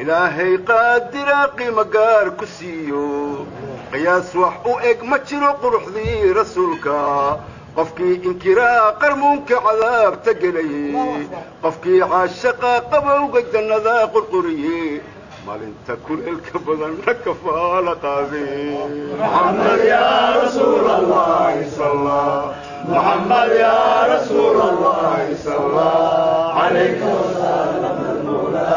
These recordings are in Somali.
ilaahay qaadira qiimo gaar ku siiyo qiyaas wax u eg ma jiro quruxdii rasuulka qofkii inkiraa qarmuunka cadaabta gelayey qofkii caashaqa qabowga jannada qurquriye maalinta kuleelka badanna kafaala qaadee محمد يا رسول الله صلى محمد يا رسول الله صلى عليك وسلم المولى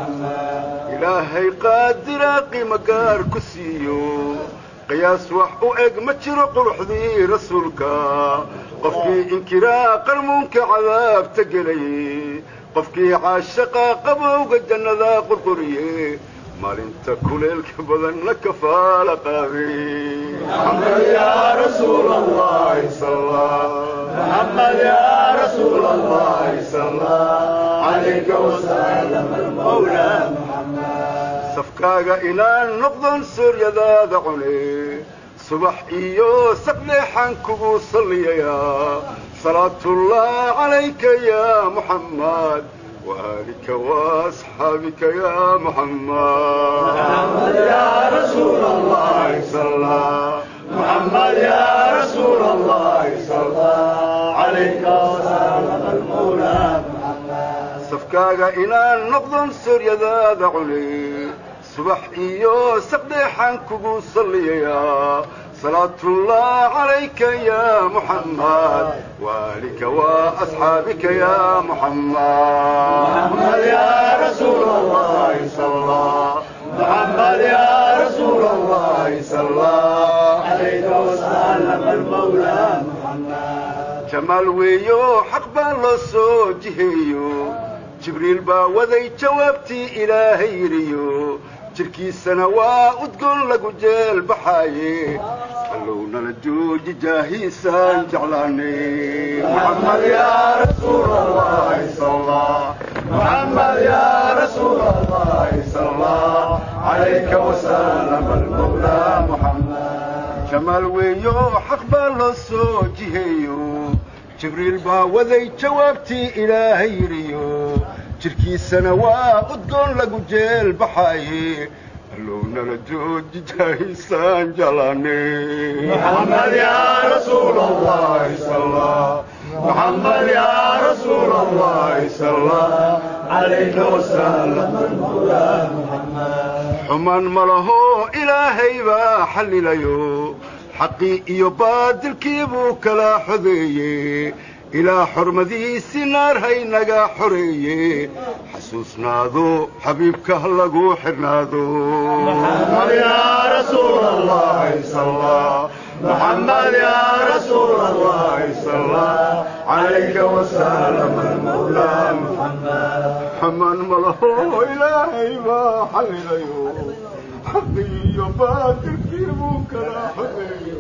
ilaahay qaadira qiimo gaar ku siiyo qiyaas wax u eg ma jiro quruxdii rasuulka qofkii inkiraa qarmuunka cadaabta gelayey qofkii caashaqa qabowga jannada qurquriye maalinta kuleelka badanna kafaala qaadee محمد يا رسول الله صلى محمد يا رسول الله صلى عليك وسلم المولى safkaaga inaan noqdon sooryadaada cune subax iyo saqdheexaan kugu salliyayaa salaatullah calayka ya muxammad وآلك وأصحابك يا محمد محمد يا رسول الله صلى محمد يا رسول الله صلى عليك وسلم المولى safkaaga inaan noqdon sooryadaada cune subax iyo saqdheexaan kugu salliyayaa salaatullah calayka ya muxammad waalika waasxaabika ya muxammad محمد يا رسول الله صلى محمد يا رسول الله صلى عليك وسلم المولى jamaal weeyo xaq baa loo soo jiheeyo jibriil baa waday jawaabtii ilaahay yidhiyo jirkiisana waa udgoon lagu jeel baxaaye allow nala jooji jaahiisaan jeclaanay محمد يا رسول الله صلى محمد يا رسول الله صلى عليك وسلم المولى محمد jamaal weeyo xaq baa loo soo jiheeyo jibriil baa waday jawaabtii ilaahay yidhiyo jirkiisana waa udgoon lagu jeel baxaaye allow nala jooji jaahiisaan jeclaanay محمد يا رسول الله صلى محمد يا رسول الله صلى عليك وسلم المولى محمد xumaan ma laho ilaahay baa xallilayo xaqii iyo baadilkii buu kala xodeeye ilaa xormadiisii naar haynaga xoreeye xasuusnaado xabiibka ha lagu xidhnaado محمد يا رسول الله صلى محمد يا رسول الله صلى عليك وسلم المولى محمد xumaan ma laho ilaahay baa xallilayo xaqii iyo baadilkii buu kala xodeeye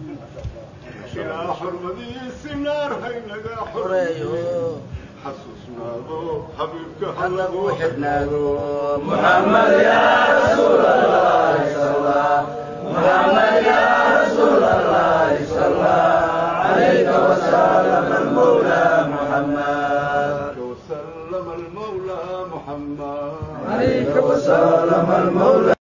ilaa xormadiisii naar haynaga xoreeye xasuusnaado xabiibka ha lagu xidhnaado محمد يا رسول الله صلى محمد يا رسول الله صلى عليك وسلم المولى محمد وسلم المولى محمد عليك وسلم المولى